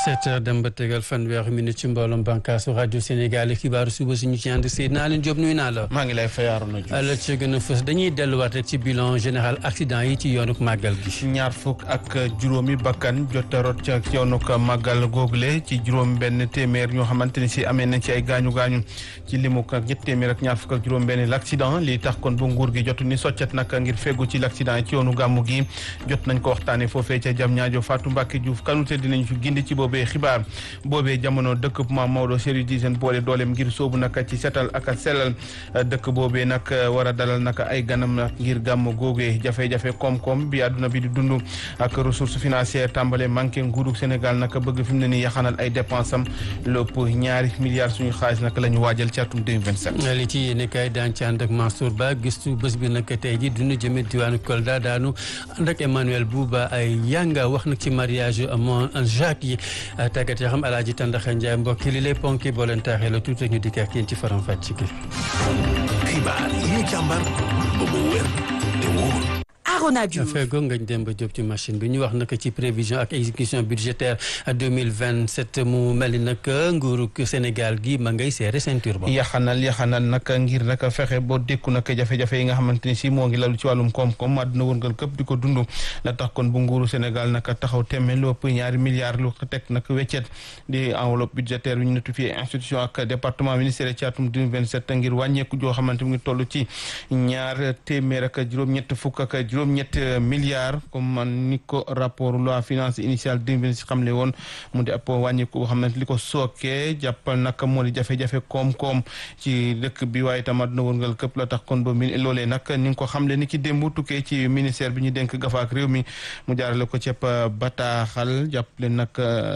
sept heures dem ba tegal fanweeri minute ci mbooloom bànkaasu rajo Sénégal xibaaru suba suñu ci ànd Seydina Alioune Diop nuyu naa la. maa ngi lay fayaaru na la ci gën a fës dañuy delluwaat rek ci bilan général accident yi ci yoonuk màggal gi. ñaar fukk ak juróomi bakkan jot a rot ca yoonuk màggal google ci juróom benn téeméer ñoo xamante ni si amee nañ ci ay gaañu gaañu ci limuk ak ñett téeméer ak ñaar fukk ak juróom benn l'accident lii tax kon bu nguur gi jotu ni soccet nag ngir feggu ci l'accident yi ci yoonu gàmmu gi jot nañ ko waxtaane foofee ca jam ñaajo Fatou Mbacke Diouf kanute dinañ fi gindi ci boobee xibaar boobee jamono dëkk ma Maodo Serigne di seen boole dooleem ngir soobu nag ci setal ak sellal dëkk boobee nag war a dalal nag ay ganam nag ngir gàmm googee jafe-jafe koom-koom bi àdduna bi di dund ak ressource financière tàmbale manqué nguurug Sénégal nag bëgg fi mu ne nii yaxanal ay dépense am lépp ñaari milliards suñu xaalis nag la ñu waajal ci atum 2027. li ci yéene kay daan ci ànd ak Mansour Ba gistu bés bi nag tey ji dunu jëme diwaanu Kolda daanu ànd ak Emmanuel Bouba ay yanga wax nag ci mariage mon Jacques yi tàggat yoo xam alaaji Tandaxa Njaay mbokki li lay ponki boo leen taaxee la tuuti ñu dikk ak yéen ci faram fàcc gi xibaar yi ñu càmbar ba mu wér te wóor Arona Diouf feego ngañ dem ba jóg ci machine bi ñu wax nag ci prévision ak exécution budgétaire 2027 mu mel ni nag nguuru Sénégal gi ma ngay seere ceinture ba yaxanal yaxanal nag ngir nag fexe boo dékku nag jafe-jafe yi nga xamante ni si moo ngi lalu ci wàllum koom-koom àdduna wërngal këpp di ko dund la tax kon bu nguuru Sénégal nag taxaw temme lu ëpp ñaari milliards lu teg nag weccet di enveloppe budgétaire bi ñu notifié institution ak département ministère ci atum 2027 ngir wàññeeku joo xamante mu ngi toll ci ñaar téeméer ak juróom-ñett fukk ak juróom ñett milliards comme man ni ko rapport loi finance initiale 2026 xamle woon mu di ab wàññiku boo xam ne li ko sookee jàppal nag moo di jafe-jafe koom-koom ci dëkk bi waaye tam àdduna wërngal këpp la tax kon ba mi loolee nag ni nga ko xamle ni ki démb tukkee ci ministère bi ñu dénk gafaak réew mi mu jaarale ko ceeb bataaxal jàppale nag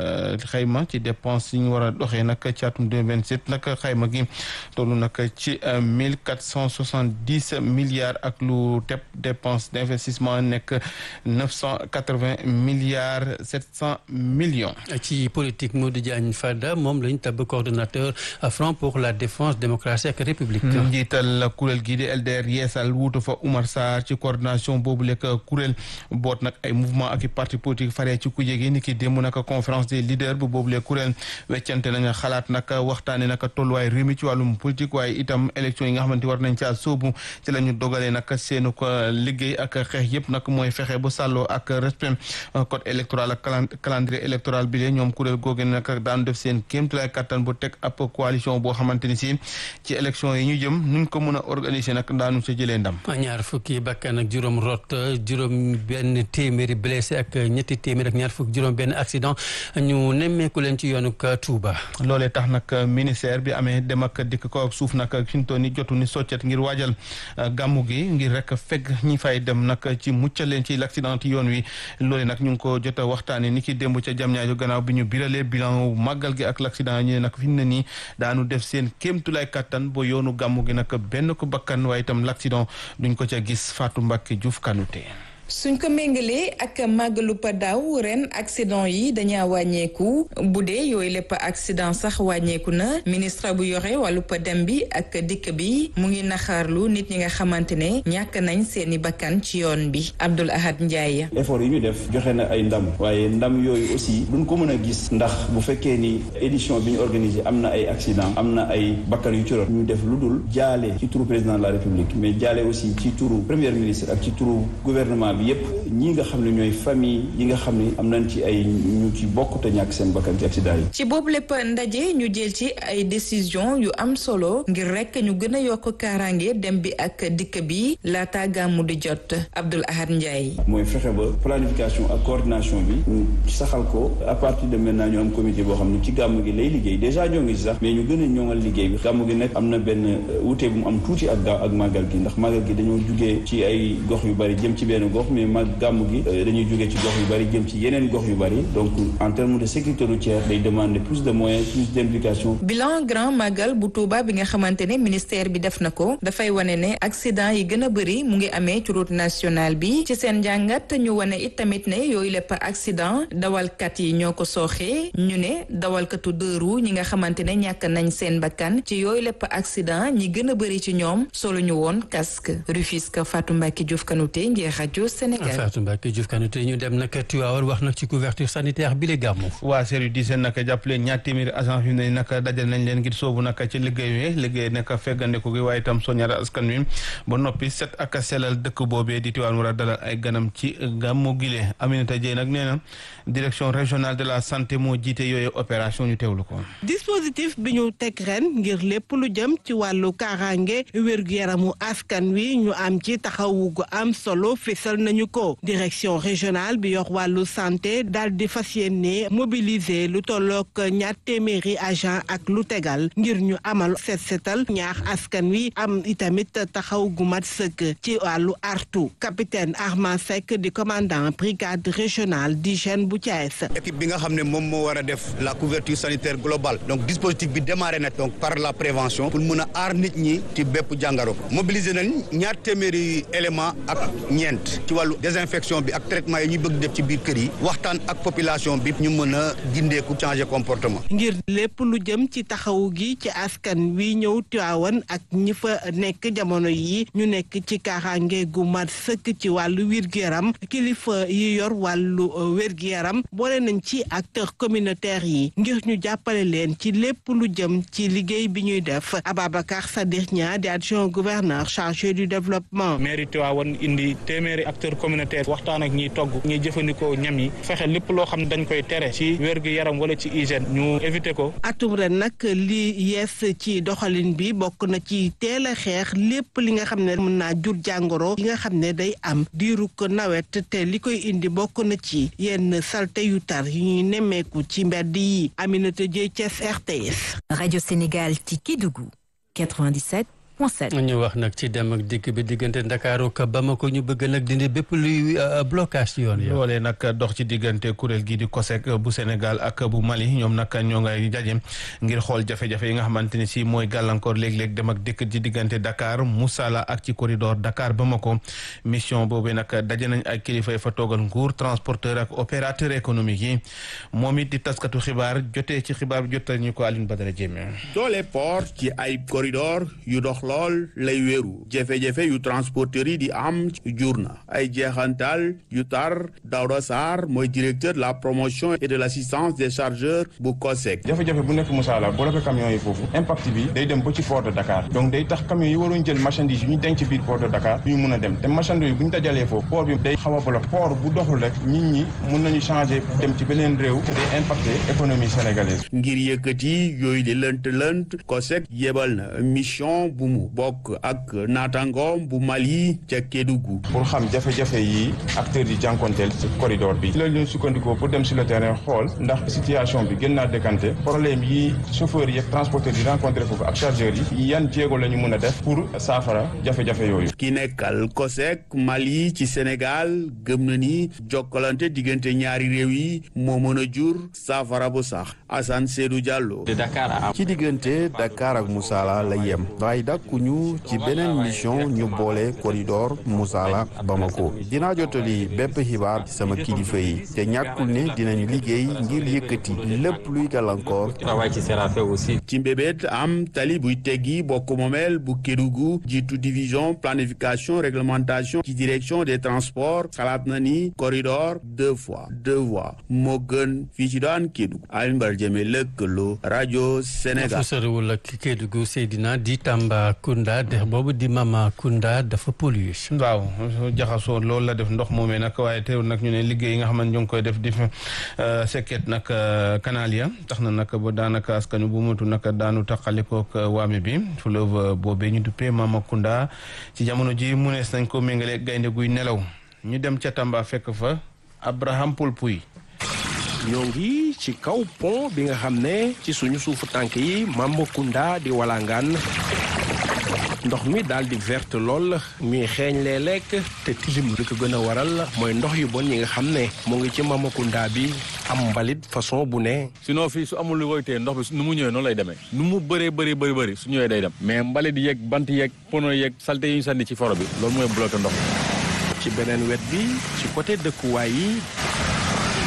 xayma ci dépense yi ñu war a doxee nag ci atum 2027 nag xayma gi tollu nag ci mille quatre cent soixante-dix milliards ak lu teb dépense investissement nekk neuf cent quatre-vingts milliards sept cent millions. ci politique Modou Diagne Fada moom lañ tabb coordonnateur front pour la défense démocratie ak république. njiital kuréel gii di LDR yeesal wuutu fa Oumar Sarr ci coordination boobu lekk kuréel boot nag ay mouvement ak i parti politique faree ci kuje gi ni ki démb nag conférence des leaders bu boobu lekk kuréel weccante nañu xalaat nag waxtaane nag tolluwaay réew mi ci wàllum politique waaye itam élection yi nga xamante war nañ caa sóobu ci la ñu dogalee nag seenu ko liggéey ak xeex yëpp nag mooy fexe bu sàlloo ak respect code électoral ak calendrier électoral bi lee ñoom kuréel googu nag daan def seen kéemtulaay kattan bu teg ab coalition boo xamante ni si ci élection yi ñu jëm nuñ ko mën a organiser nag daanu sa jëlee ndam ñaar fukki bakkan ak juróom rot juróom benn téeméeri blessé ak ñetti téeméer ak ñaar fukki juróom benn accident ñu nemmeeku leen ci yoonu Touba loolee tax nag ministère bi amee dem ak dikk ko ak suuf nag fi ñu toll ni jotu ni soccet ngir waajal gàmmu gi ngir rek fekk ñi fay dem nag ci muccal leen ci l'accident ci yoon wi loole nag ñu ngi ko jot a waxtaane ni ki démb ca jam ñaajo gannaaw bi ñu biralee bilan màggal gi ak l'accident ñu ne nag fi mu ne nii daanu def seen kéemtulaay kattan ba yoonu gàmmu gi nag benn ko bakkan waaye itam l'accident duñ ko ca gis Fatou Mbacke Diouf Kanouté suñ ko méngalee ak màggalu pa daaw ren accident yi dañaa wàññeeku bu dee yooyu lépp accident sax wàññeeku na ministre bu yore wàllu pa dem bi ak dikk bi mu ngi naxaarlu nit ñi nga xamante ne ñàkk nañ seeni bakkan ci yoon bi Abdoul Ahad Ndiaye. effort yi ñu def joxe na ay ndam waaye ndam yooyu aussi duñ ko mën a gis ndax bu fekkee ni édition bi ñu organisé am na ay accident am na ay bakkan yu ci rot ñu def lu dul jaale ci turu président de la république mais jaale aussi ci turu premier ministre ak ci turu gouvernement bi yépp ñi nga xam ne ñooy famille yi nga xam ne am nañ ci ay ñu ci bokk te ñàkk seen bakkan ci accident yi. ci boobu lépp ndaje ñu jël ci ay décision yu am solo ngir rek ñu gën a yokk kaaraange dem bi ak dikk bi laata gàmmu di jot Abdoul Ahad Ndiaye. mooy fexe ba planification ak coordination bi ñu saxal ko à partir de maintenant ñu am comité boo xam ne ci gàmmu gi lay liggéey déjà ñoo ngi si sax mais ñu gën a ñoŋal liggéey bi gàmmu gi nag am na benn wute bu mu am tuuti ak gaaw ak màggal gi ndax màggal gi dañoo jugee ci ay gox yu bari jëm ci benn gox mais mag gàmmu gi dañuy jógee ci gox yu bari jëm ci yeneen gox yu bari donc en termes de sécurité routière day demander plus de moyens plus d'implication. bilan grand magal bu Touba bi nga xamante ne ministère bi def na ko dafay wane ne accident yi gën a bëri mu ngi amee ci route nationale bi ci seen njàngat ñu wane it tamit ne yooyu lépp accident dawalkat yi ñoo ko sooxee ñu ne dawalkatu deux roues ñi nga xamante ne ñàkk nañ seen bakkan ci yooyu lépp accident ñi gën a bëri ci ñoom solo ñu woon casque Rufisque Fatou Mbacke Diouf Kanouté ngir rajo Sénégal. Fatou Mbacke Diouf Kanouté ñu dem nag Tivaouane wax nag ci couverture sanitaire bi la gàmmu. waa service d'hygiène nag jàppale ñaar téeméeri agent fi mu ne nag dajal nañ leen ngir soobu nag ci liggéey wi liggéey nag feggandiku gi waaye itam soññal askan wi ba noppi set ak selal dëkk boobee di Tivaouane war a dalal ay ganam ci gàmmu gile Aminata Dieye nag nee na direction régionale de la santé moo jiite yooyu opération ñu teewlu ko. dispositif bi ñu teg ren ngir lépp lu jëm ci wàllu kaaraange wér-gu-yaramu askan wi ñu am ci taxawu gu am solo fésal nañu ko direction régionale bi yor wàllu santé daal di fas yéene mobiliser lu tolloog ñaar téeméeri agent ak lu tegal ngir ñu amal set setal ñaax askan wi am itamit taxaw gu mat sëkk ci wàllu artu capitaine Armand Seck di commandant brigade régionale d'hygiène bu Thiès. équipe bi nga xam ne moom moo war a def la couverture sanitaire globale donc dispositif bi démarré na donc par la prévention pour mën a aar nit ñi ci bépp jàngaro mobiliser nañ ñaar téeméeri élément ak ñeent ci wàllu désinfection bi ak traitement yi ñuy bëgg def ci biir kër yi waxtaan ak population bi ñu mën a gindeeku changer comportement. ngir lépp lu jëm ci taxawu gi ci askan wi ñëw Tiwaawan ak ñi fa nekk jamono yi ñu nekk ci kaaraange gu mat sëkk ci wàllu wér-gu-yaram kilifa yi yor wàllu wér-gu-yaram boole nañ ci acteurs communautaires yi ngir ñu jàppale leen ci lépp lu jëm ci liggéey bi ñuy def Ababacar Sadikh Nia di adjoint gouverneur chargé du développement. mairie Tivaouane indi téeméeri acteurs communautaires waxtaan ak ñiy togg ñiy jëfandikoo ñam yi fexe lépp loo xam ne dañ koy tere ci wér-gu-yaram wala ci hygiène ñu éviter ko. atum ren nag li yees ci doxalin bi bokk na ci teel a xeex lépp li nga xam ne mën naa jur jàngoro yi nga xam ne day am diiru ko nawet te li koy indi bokk na ci yenn salte yu tar yu ñuy nemmeeku ci mbedd yi Aminata Dieye Thiès RTS. Radio Sénégal ci Kédougou 97. ñu wax nag ci dem ak dikk bi diggante Ndakaaru ak Bamako ñu bëgg nag dindi bépp luy blocage ci yoon yi. loolee nag dox ci diggante kuréel gii di COSEC bu Sénégal ak bu Mali ñoom nag ñoo ngay jaje ngir xool jafe-jafe yi nga xamante ni si mooy gàllankoor léeg-léeg dem ak dikk ci diggante Dakar Moussala ak ci corridor Dakar Bamako mission boobu nag daje nañ ay kilifa yi fa toogal nguur transporteur ak opérateur économique yi moom it di taskatu xibaar jotee ci xibaar bi jotal ñu ko Aline Badara Diémé. doole port ci ay corridor yu dox lool lay wéeru jafe-jafe yu transporteurs yi di am jur na ay jeexantal yu tar Daouda Sarr mooy directeur de la promotion et de l' assistance des chargeurs bu COSEC. jafe-jafe bu nekk Moussala bloqué camions yi foofu impact bi day dem ba ci port de Dakar donc day tax camions yi waroon jël marchandise yi ñu denc biir port de Dakar ñu mun a dem te marchandise yi bu ñu dajalee foofu port bi day xaw a bloqué port bu doxul rek nit ñi mun nañu changer dem ci beneen réew te day impacté économie sénégalaise. ngir yëkkati yooyu di lënt lënt COSEC yebal na mission bu mu bokk ak naataangoom bu Mali ca Kédougou. pour xam jafe-jafe yi acteurs yi jànkonteel ci corridor bi. ci la ñu sukkandikoo pour dem sur le terrain xool ndax situation bi gën naa décanté problème yi chauffeurs yi ak transporteurs yi rencontré foofu ak chargeurs yi yan jéego la ñu mën a def pour saafara jafe-jafe yooyu. ki nekkal COSEC Mali ci Sénégal gëm na ni jokkalante diggante ñaari réew yi moo mën a jur saafara bu sax Assane Seydou Diallo. ci diggante Dakar ak Moussala la yem waaye dakkuñu ci beneen mission ñu boole corridor Moussala Bamako dinaa jotali bépp xibaar ci sama kilifa yi te ñàkkul ne dinañu liggéey ngir yëkkati lépp luy gàllankoor. ci mbébét am tali buy teggi bokk moomeel bu Kédougou jiitu division planification réglementation ci direction des transports xalaat na ni corridor deux fois deux voies moo gën fii ci daan Kédougou Alioune Badara Diémé lëkkaloo rajo Sénégal. soriwul ak Kédougou Seydina di Tambacounda dex boobu di Mamakunda dafa pollué. waaw jaxasoo loolu la def ndox moomee nag waaye teewul nag ñu ne liggéey yi nga xam ne ñu ngi koy def di sekket nag canal ya tax na nag ba daanaka askan bu mutu nag daanu taqalikook waame bi fleuve boobee ñu duppee Mamakunda ci jamono ji mu nees nañ ko méngale gaynde guy nelaw ñu dem ca Tamba fekk fa Abraham Poulpuy ñoo ngi ci kaw pont bi nga xam ne ci suñu suufu tànk yi Mamakunda di walangaan ndox mi daal di verte lool ñuy xeeñ lee lekk te tilim li ko gën a waral mooy ndox yu bon yi nga xam ne mu ngi ci Mamakunda bi am mbalit façon bu ne. sinon fii su amul lu koy téye ndox bi nu mu ñëwee noonu lay demee nu mu bëree bëri bëri bëri su ñëwee day dem mais mbalit yeeg bant yeeg pono yeeg salte yi ñu sànni ci foro bi loolu mooy bloqué ndox ci beneen wet bi ci côté dëkkuwaay yi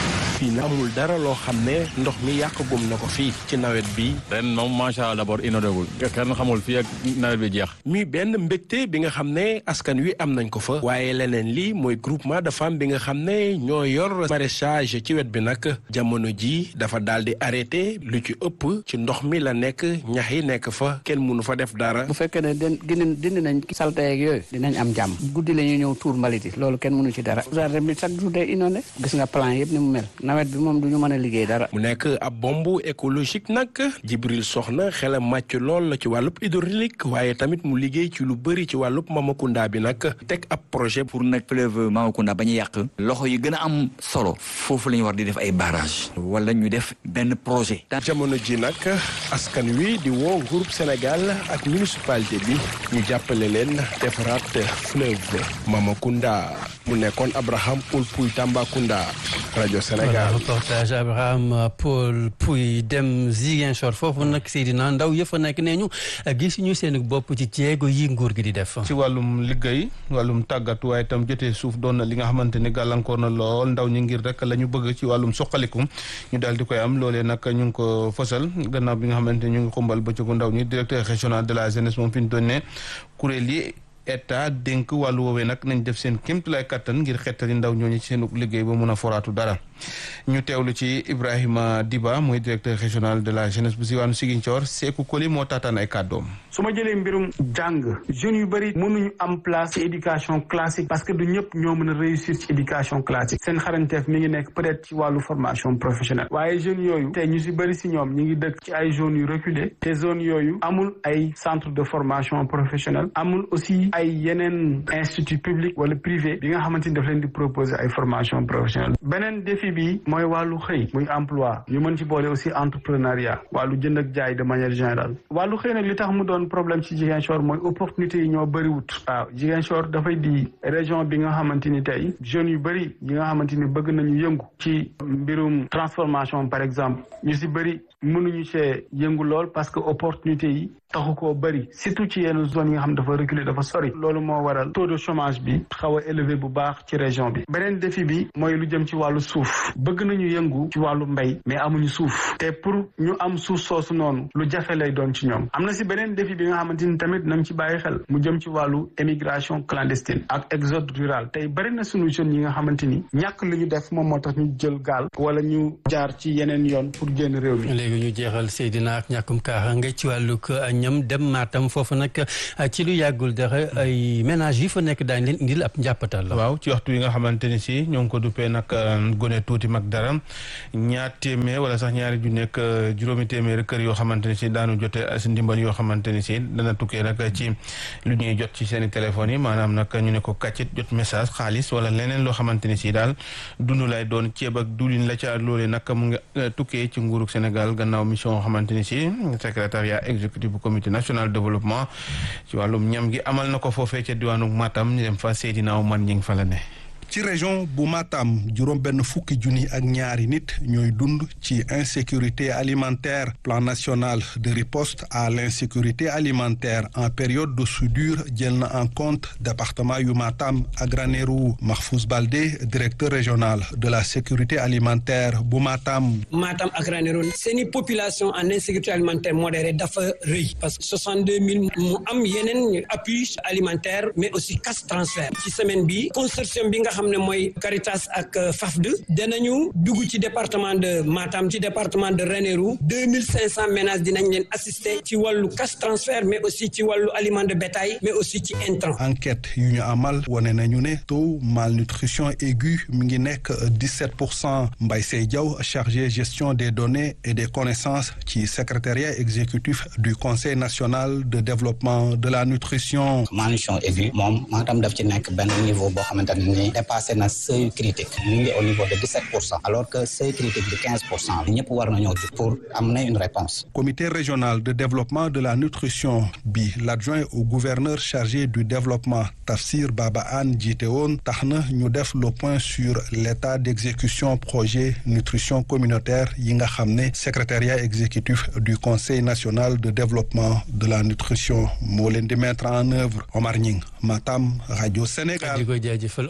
fii na amul dara loo xam ne ndox mi yàqagum na ko fii ci nawet bi ren moom macha allah d'abord inondégul kenn xamul fii ak nawet bi jeex mi benn mbégte bi nga xam ne askan wi am nañ ko fa waaye leneen li mooy groupement de femmes bi nga xam ne ñoo yor maraîchage ci wet bi nag jamono ji dafa daal di arrêté lu ci ëpp ci ndox mi la nekk ñax yi nekk fa kenn mënu fa def dara bu fekkee ne den dindi dindi nañ salte yeeg yooyu dinañ am jàmm guddi la ñuy ñëw tuur mbalit yi loolu kenn mënu ci dara jardin bi chaque jour day inondé gis nga plan yëpp ni mu mel nawet bi moom du ñu mën a liggéey dara mu nekk ab bombe écologique nag Jibril Soxna xelam màcc lool ci wàllub hydraulique waaye tamit mu liggéey ci lu bëri ci wàllub Mamakunda bi nag teg ab projet pour nag fleuve Mamakunda bañ a yàq loxo yi gën a am solo foofu la ñu war di def ay barrage wala ñu def benn projet jamono ji nag askan wi di woo groupe Sénégal ak municipalité bi ñu jàppale leen defaraat fleuve Mamakunda mu nekkoon Abraham Paul Pouy Tambacounda rajo Sénégal. reportage Abraham Paul Pouy dem Ziguinchor foofu nag Seydina Ndaw yëpp a nekk nee ñu gis ñu seen bopp ci jéego yi nguur gi di def. ci wàllum liggéey wàllum tàggatu waaye itam jotee suuf doon na li nga xamante ni gàllankoor na lool ndaw ñi ngir rek la ñu bëgg ci wàllum suqaliku ñu daal di koy am loolee nag ñu ngi ko fësal gannaaw bi nga xamante ni ñu ngi xumbal bëccëgu ndaw ñi directeur régional de la jeunesse moom fi ñu doon ne kuréel yi état dénk wàllu woowee nag nañ def seen kéemtulaay kattan ngir xettali ndaw ñooñu ci seen liggéey ba mun a foraatu dara ñu teewlu ci Ibrahima Diba mooy directeur régional de la jeunesse bu Siwaanu Ziguinchor Seeku Koli moo taataan ay kàddoom. su ma jëlee mbirum jàng jeunes yu bëri mënuñu am place ci éducation classique parce que du ñëpp ñoo mën a réussir ci éducation classique seen xarañteef mi ngi nekk peut-être ci wàllu formation professionnelle waaye jeunes yooyu te ñu si bëri si ñoom ñi ngi dëkk ci ay zones yu reculées te zones yooyu amul ay centre de formation professionnelle amul aussi ay yeneen institut public wala privé bi nga xamante ni daf leen di proposer ay formation professionnelle beneen défi bi mooy wàllu xëy muy emploi ñu mën ci boole aussi entrepreneuriat wàllu jënd ak jaay de manière générale wàllu xëy nag li tax mu doon problème ci Ziguinchor mooy opportunité yi ñoo bëriwut waaw Ziguinchor dafay di région bi nga xamante ni tey jeunes yu bëri yi nga xamante ni bëgg nañu yëngu ci mbirum transformation par exemple ñu si bëri mënuñu see yëngu lool parce que opportunité yi taxu koo bëri surtout ci yenn zone yi nga xam dafa reculer dafa sori loolu moo waral taux de chômage bi xaw a élevé bu baax ci région bi beneen défi bi mooy lu jëm ci wàllu suuf bëgg nañu yëngu ci wàllu mbay mais amuñu suuf te pour ñu am suuf soosu noonu lu jafe lay doon ci ñoom am na si beneen défi bi nga xamante ni tamit nañ ci bàyyi xel mu jëm ci wàllu émigration clandestine ak exode rural tey bëri na suñu jeunes yi nga xamante ni ñàkk lu ñu def moom moo tax ñu jël gaal wala ñu jaar ci yeneen yoon pour génn réew mi léegi ñu jeexal Seydina ak ñàkkum kaaraange ci wàllu ñam dem Matam foofu nag ci lu yàggul dara ay ménage yi fa nekk daañu leen indil ab njàppatal la. waaw ci waxtu yi nga xamante ni si ñoo ngi ko duppee nag gone tuuti mag dara ñaar téeméer wala sax ñaari ju nekk juróomi téeméer kër yoo xamante ni si daanu jote si ndimbal yoo xamante ni si dana tukkee nag ci lu ñuy jot ci seen i téléphones yi maanaam nag ñu ne ko kàccit jot message xaalis wala leneen loo xamante ni si daal dund lay doon ceeb ak diwlin la ca loolee nag mu ngi tukkee ci nguurug Sénégal gannaaw mission xamante ni si secrétariat exécutif bu comité national développement ci wàllum ñam gi amal na ko foofee ca diwaanu Matam ñu dem fa Seydina Omar ñi ngi fa la ne ci région bu Matam juróom benn fukki junni ak ñaari nit ñooy dund ci insécurité alimentaire plan national de riposte à l'insécurité alimentaire en période de soudure jël na en compte département yu Matam ak Ranérou Mahfouz Baldé directeur régional de la sécurité alimentaire bu Matam. Matam ak Ranérou seeni population en insécurité alimentaire modérée dafa rëy parce que 62 000 mu am yeneen appui alimentaire mais aussi cash transfert ci semaine bi consortium bi nga xam ne mooy Caritas ak FAFD danañu dugg ci département de Matam ci département de Ranérou deux mille cinq cent ménages dinañ leen assister ci wàllu cash transfert mais aussi ci wàllu aliment de bétail mais aussi ci intrant enquête yu ñu amal wane nañu ne taux malnutrition aiguë mi ngi nekk dix-sept pour cent Mbaye Sey Diaw chargé gestion des données et des connaissances ci secrétariat exécutif du conseil national de développement de la nutrition malnutrition aiguë moom Matam daf ci nekk benn niveau boo xamante ne ni dépassé na seuil critique mu ngi au niveau de 17 pour cent alors que seuil critique de 15 pour cent ñëpp war nañoo jug pour amener une réponse comité régional de développement de la nutrition bi l'adjoint au gouverneur chargé du développement Tafsir Baba Anne jiite woon tax na ñu def le point sur l'état d'exécution projet nutrition communautaire yi nga xam ne secrétariat exécutif du conseil national de développement de la nutrition moo leen di mettre en œuvre Omar Ñing Matam rajo Sénégal di ko jaajëfal Omar Ñing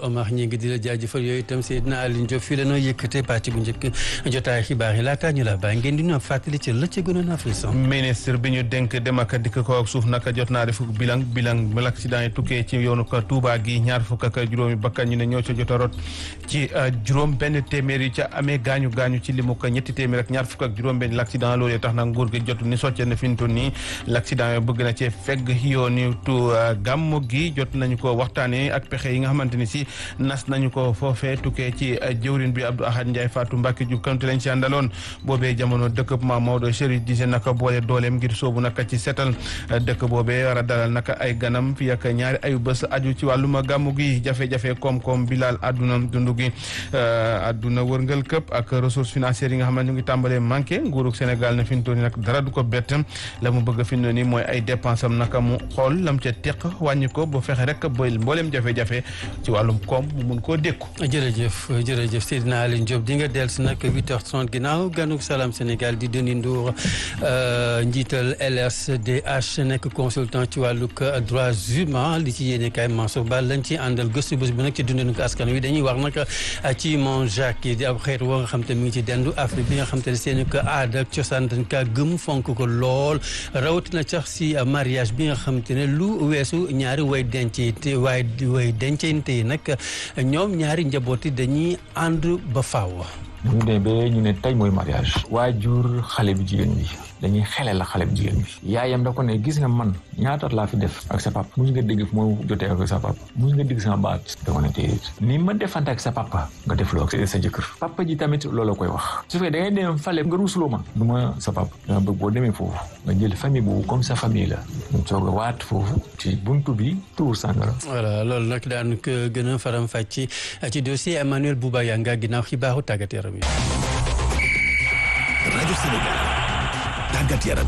ñu ngi di la jaajëfal yooyu itam Seydina Alioune Diop fii la noo yëkkatee pàcc bu njëkk jotaay xibaar yi laataa ñu la bàyyi ngeen di ñu fàttali ci la ca gënoon a fës. ministre bi ñu dénk dem ak dikk ko ak suuf naka jot naa def bilan bilan mal accident yi tukkee ci yoonu ko Touba gi ñaar fukk ak juróomi bakkan ñu ne ñoo ca jot a rot ci juróom benn téeméer yi ca amee gaañu gaañu ci limu ko ñetti téeméer ak ñaar fukk ak juróom benn l'accident loolee tax nag nguur gi jotu ni socce na fi ñu toll nii l'accident yooyu bëgg na cee fegg yoonu tu gàmmu gi jot nañu ko waxtaanee ak pexe yi nga xamante ni si nas nañu ko foofee tukkee ci jëwrin bi Abdou Ahad Ndiaye Fatou Mbacke Diouf kanute lañ ci àndaloon boobee jamono dëkk ma Maodo Chérif dise naka boole dooleem ngir soobu naka ci setal dëkk boobee war a dalal naka ay ganam fi ak ñaari ayu bés aju ci wàlluma gàmmu gi jafe-jafe koom-koom bi laal àdduna dundu gi àdduna wërngal këpp ak ressources financières yi nga xam ne ñu ngi tàmbalee manqué nguurug Sénégal na fi mu toll nii nag dara du ko bett la mu bëgg fi mu nii mooy ay dépense am naka mu xool lam ca teq wàññi ko ba fexe rek ba mbooleem jafe-jafe ci wàllum koom mu mun koo dékku. jërëjëf jërëjëf Seydina Alioune Diop di nga dellu si nag 8h30 ginnaaw ganug Salam Sénégal di Denis Ndour njiital LSDH nekk consultant ci wàllug droits humains li ci yéene kaay Mansour Ba lañ ci àndal gëstu bés bu nag ci dundinu ko askan wi dañuy wax nag ci Mont Jacques di ab xeet woo nga xam te mi ngi ci dendu Afrique bi nga xam te ne seen ko aada ak cosaan dañ kaa gëm fonk ko lool rawatina sax si mariage bi nga xam te ne lu weesu ñaari way dencante waaye way dencante yi nag ñoom ñaari njaboot yi dañuy ànd ba faaw. bu ñu demee ba ñu ne tey mooy mariage waajur xale bi jigéen bi dañuy xelal la xale bi jigéen bi yaayam da ko ne gis nga man ñaata laa fi def ak sa papa mus nga dégg fu ma jotee ak sa papa mus nga dégg sama baat da ko ne déedéet ni ma defante ak sa papa nga def loo ak sa jëkkër papa ji tamit loolu koy wax su fekkee da ngay dem fale nga ruusuloo ma du ma sa papa dama bëgg boo demee foofu nga jël famille boobu comme sa famille la ñu soog a waat foofu ci buntu bi tuur sàngara voilà loolu nag daan ko gën a faram fàcc ci dossier Emmanuel Bouba Yanga ginnaaw xibaaru tàggat yaram yi rajo Sénégal tàggat yaram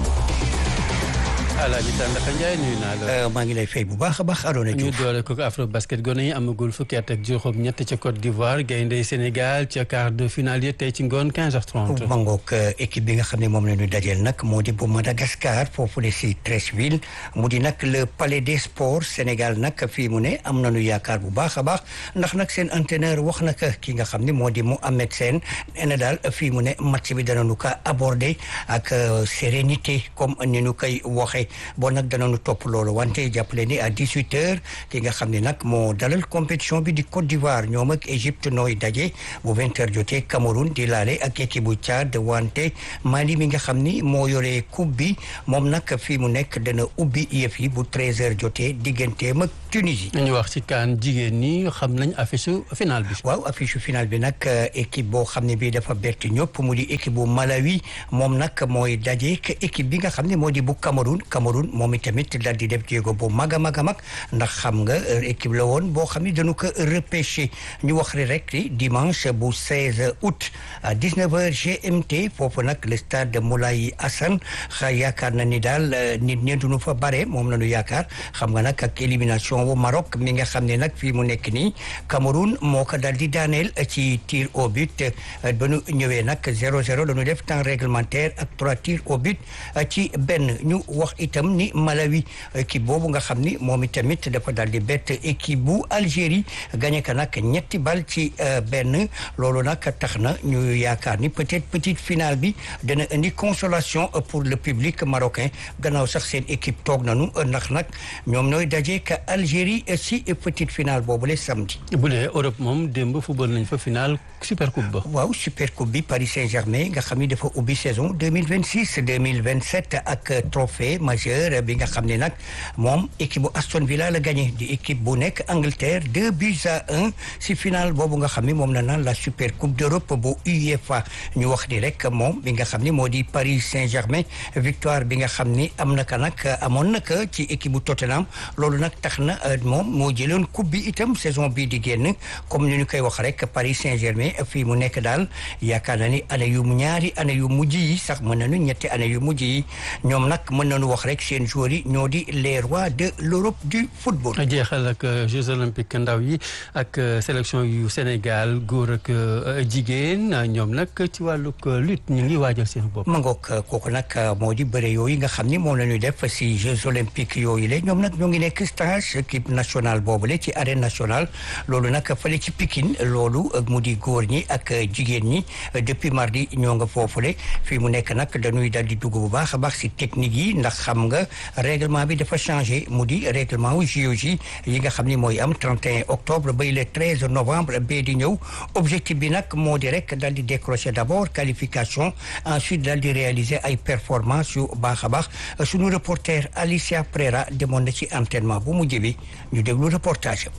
Alaaji Tandaka Ndiaye nuyu naa la. maa ngi lay fay bu baax a baax Arona ñu Diouf doole ko afro basket gone yi amagul fukki at ak juróom ñett ca Côte d'Ivoire gaynde Sénégal ca quart de finale yi tey ci ngoon 15h30. mangook équipe bi nga xam ne moom la ñu dajeel nag moo di bu Madagascar foofu le si Treichville mu di nag le palais des sports Sénégal nag fii mu ne am nañu yaakaar bu baax a baax ndax nag seen entraîneur wax na ki nga xam ne moo di Mohamed Sène nee na daal fii mu ne match bi danañu ko aborder ak sérénité comme ni ñu koy waxee. bon nag danañu topp loolu wante jàppale ni à 18 heures ki nga xam ne nag moo dalal compétition bi di Côte d'Ivoire ñoom ak Égypte nooy daje bu 20 heures jotee Cameroun di laale ak équipe bu Tchad wante Mali mi nga xam ni moo yore coupe bi moom nag fii mu nekk dana ubbi yëf yi bu 13 heures jotee digganteem ak Tunisie. ñu wax ci kaan jigéen ñi xam nañ affiche finale bi. waaw affiche finale bi nag équipe boo xam ne bii dafa bett ñëpp mu di équipe bu Malawi moom nag mooy daje ak équipe bi nga xam ne moo di bu Cameroun Cameroun moom itamit dal di def jéego bu mag a mag a mag ndax xam nga équipe la woon boo xam ne dañu ko repêché ñu wax rek dimanche bu 16 août à 19h GMT foofu nag le stade Moulay Hassan xa yaakaar na ni daal nit ñi duñu fa bare moom la ñu yaakaar xam nga nag ak élimination bu Maroc mi nga xam ne nag fii mu nekk nii Cameroun moo ko dal di daaneel ci tir au but ba ñu ñëwee nag 0-0 la ñu def temps réglementaire ak trois tirs au but ci benn ñu wax itam ni Malawi équipe boobu nga xam ni moom itamit dafa daal di bett équipe bu Algérie gagné ka nag ñetti bal ci benn loolu nag tax na ñu yaakaar ni peut-être petite finale bi dana indi consolation pour le public marocain gannaaw sax seen équipe toog nañu ndax nag ñoom ñooy daje ka Algérie si petite finale boobu le samedi. bu dee Europe moom démb football nañ fa finale super coupe ba. waaw super coupe bi Paris Saint-Germain nga xam ni dafa ubbi saison deux mille vingt six deux mille vingt sept ak trophée majeur bi nga xam ne nag moom équipe bu Aston Villa la gagné di équipe bu nekk Angleterre deux buts à un si finale boobu nga xam ni moom la naan la super coupe d'Europe bu UEFA ñu wax ni rek moom bi nga xam ni moo di Paris Saint-Germain victoire bi nga xam ni am na ka nag amoon na ka ci équipe bu Tottenham loolu nag tax na moom moo jëloon coupe bi itam saison bii di génn comme ni ñu koy wax rek Paris Saint-Germain fii mu nekk daal yaakaar na ni année yu ñaari année yu mujj yi sax mën nañu ñetti année yu mujj yi ñoom nag mën nañu wax rek seen joueurs yi ñoo di les rois de l'Europe du football. jeexal ak Jeux olympiques ndaw yi ak sélection yu Sénégal góor ak jigéen ñoom nag ci wàllug lutte ñu ngi waajal seen bopp. ma ngoog kooku nag moo di bëre yooyu nga xam ni moom la ñuy def si Jeux olympiques yooyu la ñoom nag ñoo ngi nekk stage équipe nationale boobule ci arène nationale loolu nag fële ci Pikine loolu mu di góor ñi ak jigéen ñi depuis mardi ñoo nga foofule fii mu nekk nag dañuy dal di dugg bu baax a baax si technique yi ndax xam nga règlement bi dafa changé mu di règlement wu JOJ yi nga xam ni mooy am 31 octobre bay le 13 novembre bee di ñëw objectif bi nag moo di rek dal di décrocher d'abord qualification ensuite dal di réaliser ay performance yu baax a baax suñu reporter Alicia Prera demoon na ci entraînement bu mujj bi ñu déglu reportage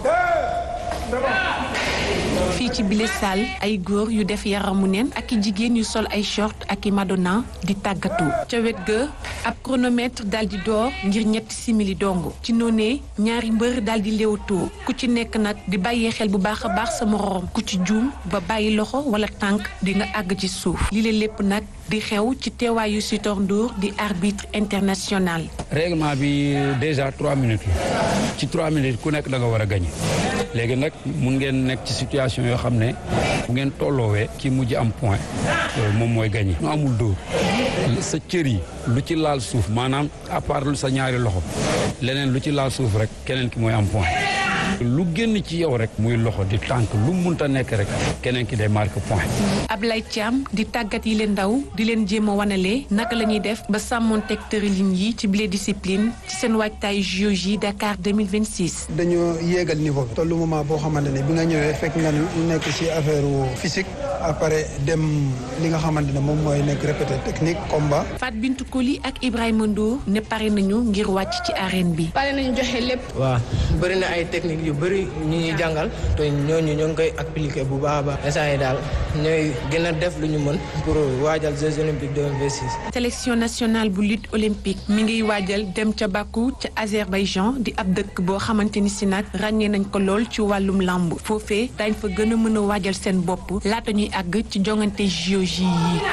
fii ci bile salle ay góor yu def yaramu neen ak i jigéen yu sol ay short ak i madonna di tàggatu ca wet ga ab chronomètre daal di door ngir ñetti simili dong ci noonee ñaari mbër daal di léewatoo ku ci nekk nag di bàyyee xel bu baax a baax sa moroom ku ci juum ba bàyyi loxo wala tànk di nga àgg ci suuf li la lépp nag di xew ci teewaayu Sitor Ndour di arbitre international. règlement bi déjà trois minutes la ci trois minutes ku nekk da nga war a gagné léegi nag mun ngeen nekk ci situation yoo xam ne bu ngeen tolloowee ki mujj am point moom mooy gagné. nu amul dóor sa cër yi lu ci laal suuf maanaam à part sa ñaari loxo leneen lu ci laal suuf rek keneen ki mooy am point. lu génn ci yow rek muy loxo di tànk lu munta nekk rek keneen ki day marqué point. Ablaye Thiam di tàggat yi leen ndaw di leen jéem a wanale naka la ñuy def ba sàmmonteeg tërëlin yi ci bile discipline ci seen waajtaay JOJ Dakar 2026. dañoo yéegal niveau bi. tollu moment boo xamante ne bi nga ñëwee fekk nga nekk ci affaire physique après dem li nga xamante ne moom mooy nekk répété technique combat. Fat Bintou Koli ak Ibrahima Ndour ne pare nañu ngir wàcc ci arène bi. pare nañu joxe lépp. waaw bëri na ay technique yu bëri ñu ñuy jàngal te ñooñu ñoo ngi koy appliquer bu baax a baax instant yi daal ñooy gën a def lu ñu mën pour waajal Jeux olympiques 2026. sélection nationale bu lutte olympique mi ngiy waajal dem ca Bakou ca Azerbaïdjan di ab dëkk boo xamante ni si nag ràññee nañ ko lool ci wàllum làmb foofee dañ fa gën a mën a waajal seen bopp laata ñuy àgg ci jongante JOJ yi.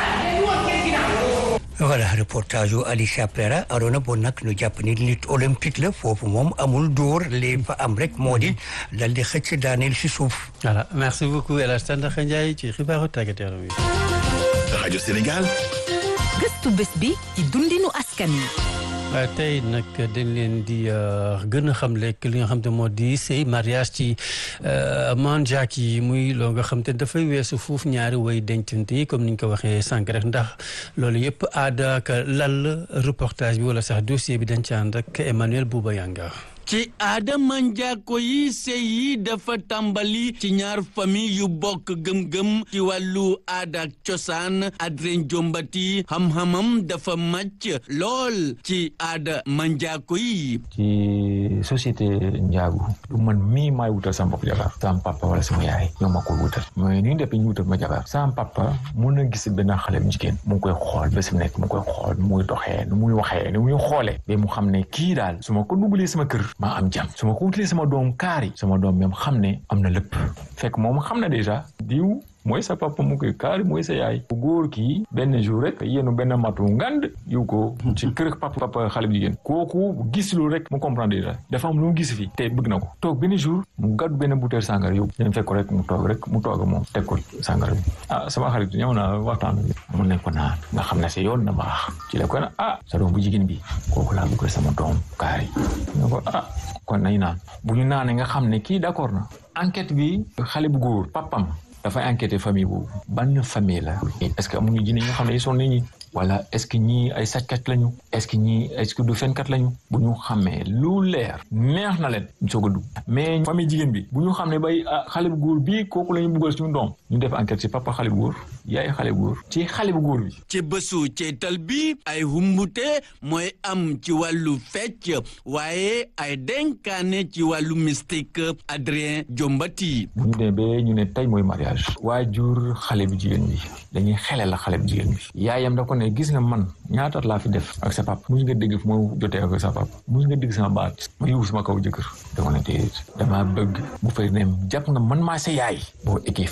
voilà reportage yu Alicia Prera adoona bon nag ñu jàpp ni lutte olympique la foofu moom amul dóor li fa am rek moo di dal di xëcc daaneel si suuf. voilà merci beaucoup El Hadj Tandakha Ndiaye ci xibaaru tàggat yaram yi. rajo Sénégal. gëstu bés bi ci dundinu askan wi. tey nag dañ leen di gën a xamle li nga xam te moo di sëy mariage ci manjaak yi muy loo nga xam te dafay weesu foofu ñaari way dencante yi comme ni ñu ko waxee sànq rek ndax loolu yëpp aada ak lal reportage bi wala sax dossier bi dañ ci ànd ak Emmanuel Bouba Yanga ci aada manjaako yi sëy yi dafa tàmbali ci ñaar famille yu bokk gëm-gëm ci wàllu aada ak cosaan Adrien Jombati xam-xamam dafa màcc lool ci aada manjaako yi ci société njaagu du man mii maay wutal sama bopp jabar sama papa wala sama yaay ñoo ma koy wutal mais ni ñu def ñu wutal ma jabar sama papa mun na gis benn xale bu jigéen mu ngi koy xool bés bu nekk mu koy xool nu muy doxee nu muy waxee nu muy xoolee ba mu xam ne kii daal su ma ko dugalee sama kër maa am jàmm su ma ko wutalee sama doom kaari sama doom même xam ne am na lépp fekk moom xam na déjà diw mooy sa papa mu koy kaari mooy sa yaay bu góor kii benn jour rek yéenu benn matu ngand yu ko ci kër papa papa xale bu jigéen kooku gis lu rek mu comprendre déjà dafa am lu mu gis fi te bëgg na ko toog benn jour mu gàddu benn bouteille sàngara yow dañ fekk ko rek mu toog rek mu toog moom teg ko sàngara bi ah sama xarit ñëw na waxtaan bi mu ne ko naan nga xam ne sa yoon na baax ci la ko na ah sa doom bu jigéen bi kooku laa bëgg sama doom kaari nga ko ah kon nañ naan bu ñu naanee nga xam ne kii d'accord na enquête bi xale bu góor papam dafay enquêter famille boobu ban famille la est-ce que amuñu jinne ñoo xam ne ils sont nit ñi wala est-ce que ñii ay sàccat lañu est-ce que ñii est-ce que du fenkat lañu bu ñu xamee lu leer neex na leen ñu soog a dugg mais famille jigéen bi bu ñu xam ne bay xale bu góor bii kooku la ñu buggal suñu doom ñu def enquête ci papa xale bu góor yaay xale bu góor ci xale bu góor bi ci bésu ceetal bi ay humbute mooy am ci wàllu fecc waaye ay denkaane ci wàllu mystique Adrien Jombati bu ñu demee ba ñu ne tey mooy mariage waajur xale bu jigéen bi dañuy xele la xale bu jigéen bi yaayam da ko ne gis nga man ñaataat laa fi def ak sa papa mus nga dégg fu ma jotee ak sa papa mus nga dégg sama baat ma yóbbu sama kaw jëkkër da ko ne déedéet damaa bëgg bu fay ne jàpp nga man maa sa yaay boo ekkee fale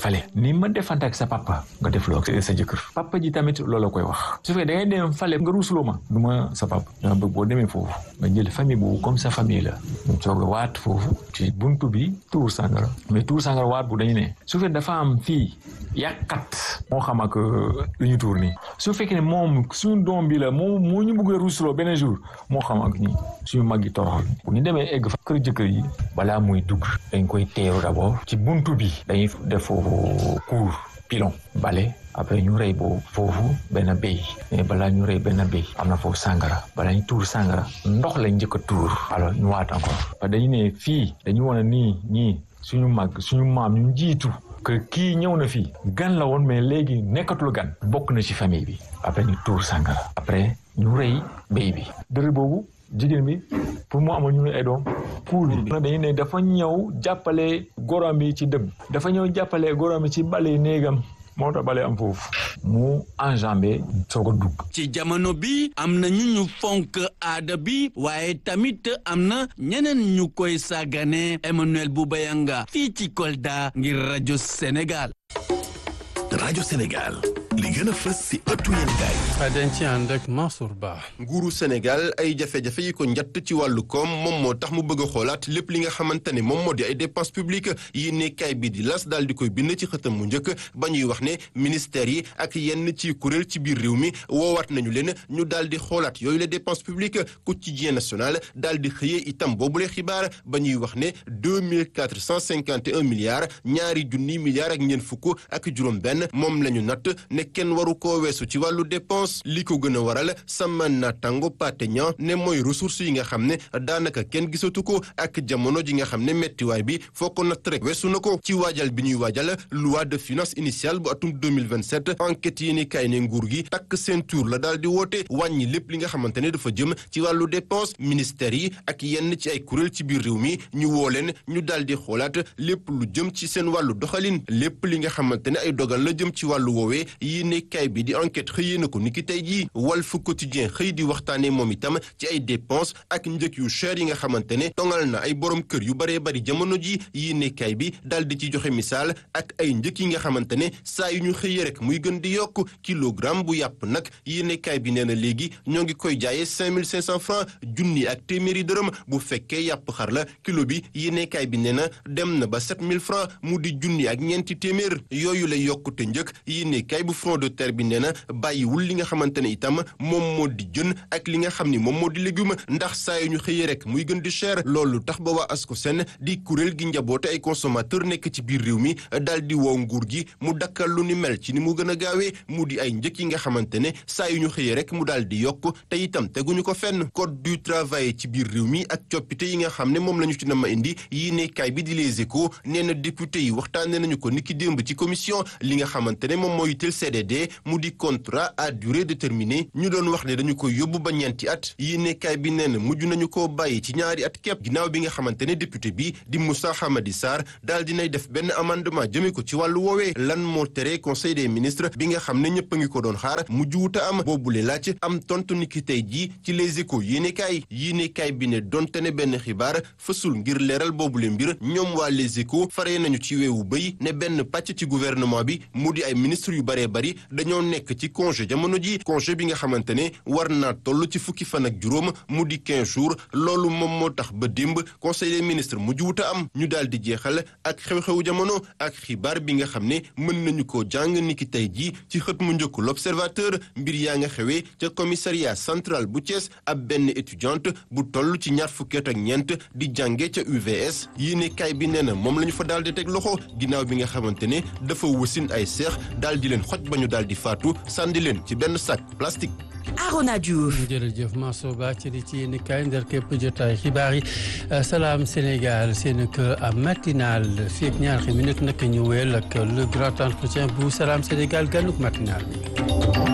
ni ma defante ak sa papa nga def loo ak sa jëkkër papa ji tamit loolu la koy wax su fekkee da ngay dem fale nga ruusuloo ma du ma sa papa dama bëgg boo demee foofu nga jël famille boobu comme sa famille la ñu soog a waat foofu ci buntu bi tuur sàngara mais tuur sàngara waat bu dañu ne su fekkee dafa am fii yàqat moo xam ak lu ñu tuur nii su fekkee ne moom suñu doom bi la moo moo ñu bëgg a ruusuloo benn jour moo xam ak ñi suñu mag yi toroxal bu ñu demee egg fa kër jëkkër yi balaa muy dugg dañ koy teeru d'abord ci buntu bi dañuy def foofu cour pilon bale après ñu rey boobu foofu benn béy mais balaa ñu rey benn béy am na foofu sàngara balaa ñu tuur sàngara ndox lañ njëkk a tuur alors ñu waat encore parce que dañu ne fii dañu wane nii ñii suñu mag suñu maam ñu jiitu que kii ñëw na fii gan la woon mais léegi nekkatul gan bokk na ci famille bi après ñu tuur sàngara après ñu rey béy bi dërë boobu jigéen bi pour mu amoon ñu ay doom pour dañu ne dafa ñëw jàppale gorom bi ci dëb dafa ñëw jàppale gorom bi ci bale néegam moo tax bale am foofu mu enjambé soog a dugg ci jamono bi am na ñu ñu fonk aada bi waaye tamit am na ñeneen ñu koy sàggane Emmanuel Boubayanga fii ci Kolda ngir rajo Sénégal rajo Sénégal li gën a fës si ëttu yéenekaay dañ ci ànd ak Mansour Ba. nguuru Sénégal ay jafe-jafe yi ko njatt ci wàllu koom moom moo tax mu bëgg a xoolaat lépp li nga xamante ne moom moo di ay dépenses publiques yi nekkaay bi di las daal di koy bind ci xëtam mu njëkk ba ñuy wax ne ministères yi ak yenn ci kuréel ci biir réew mi woowaat nañu leen ñu daal di xoolaat yooyu la dépenses publiques quotidien national daal di xëyee itam boobule xibaar ba ñuy wax ne deux mille quatre cent cinquante et un milliards ñaari junni milliards ak ñeent fukk ak juróom-benn moom la ñu natt ne kenn waru koo weesu ci wàllu dépense li ko gën a waral sama naataango Pathé Niang ne mooy ressources yi nga xam ne daanaka kenn gisatu ko ak jamono ji nga xam ne mettiwaay bi foo ko natt rek weesu na ko ci waajal bi ñuy waajal loi de finance initiale bu atum 2027 enquête yi ni kay ne nguur gi takk seen tour la daal di woote wàññi lépp li nga xamante ne dafa jëm ci wàllu dépense ministères yi ak yenn ci ay kuréel ci biir réew mi ñu woo leen ñu daal di xoolaat lépp lu jëm ci seen wàllu doxalin lépp li nga xamante ne ay dogal la jëm ci wàllu woowee yi ne kay bi di enquête xëyee na ko niki tey jii Walf Quotidien xëy di waxtaanee moom itam ci ay dépenses ak njëg yu cher yi nga xamante ne tongal na ay borom kër yu baree bari jamono ji yi ne kay bi daal di ci joxe misaal ak ay njëg yi nga xamante ne saa yu ñu xëyee rek muy gën di yokk kilogramme bu yàpp nag yi ne kay bi nee na léegi ñoo ngi koy jaayee cinq mille cinq cent francs junni ak téeméeri dërëm bu fekkee yàpp xar la kilo bi yi ne kay bi nee na dem na ba sept mille francs mu di junni ak ñeenti téeméer yooyu lay yokkute njëg yi ne kay bu front de terre bi nee na bàyyiwul li nga xamante ne itam moom moo di jën ak li nga xam ni moom moo di légume ndax saa yu ñu xëyee rek muy gën di cher loolu tax ba waa ASCOSEN di kuréel gi njaboote ay consommateur nekk ci biir réew mi daal di woo nguur gi mu dakkal lu ni mel ci ni mu gën a gaawee mu di ay njëkk yi nga xamante ne saa yu ñu xëyee rek mu daal di yokk te itam teguñu ko fenn code du travail ci biir réew mi ak coppite yi nga xam ne moom la ñu ci nama indi yii ne kaay bi di les échos nee na député yi waxtaane nañu ko niki démb ci commission li nga xamante ne moom moo yitteel CDD mu di contrat à durée déterminée ñu doon wax ne dañu koy yóbbu ba ñeenti at yii ne kaay bi nee na mujj nañu koo bàyyi ci ñaari at képp ginnaaw bi nga xamante ne député bi di Moussa Hamadi Sarr daal dinay def benn amendement jëme ko ci wàllu woowee lan moo tere conseil des ministres bi nga xam ne ñëpp a ngi ko doon xaar mujj wuta am boobule laaj am tontu niki tey jii ci les échos yéene kaay yéene kaay bi ne donte ne benn xibaar fësul ngir leeral boobule mbir ñoom waa les échos faree nañu ci weewu bëy ne benn pàcc ci gouvernement bi mu di ay ministre yu baree bari dañoo nekk ci congé jamono ji congé bi nga xamante ne war naa toll ci fukki fan ak juróom mu di 15 jours loolu moom moo tax ba démb conseil des ministres mujj wuta am ñu daal di jeexal ak xew-xewu jamono ak xibaar bi nga xam ne mën nañu ko jàng niki tey jii ci xët mu njëkk l'observateur mbir yaa nga xewee ca commissariat central bu Thiès ab benn étudiante bu toll ci ñaar fukki at ak ñeent di jànge ca UVS yéene kaay bi nee na moom la ñu fa daal di teg loxo ginnaaw bi nga xamante ne dafa wasin ay seex daal di leen xoj ba ñu daal di faatu sànni leen ci benn sac plastique. Arona Diouf. jërëjëf Mansour Ba ci di ci yéen kaay ndar képp jotaay xibaar yi salaam Sénégal seen kër matinal fii ak ñaari minute nag ñu wéyal ak le grand entretien bu salaam Sénégal ganuk matinal bi.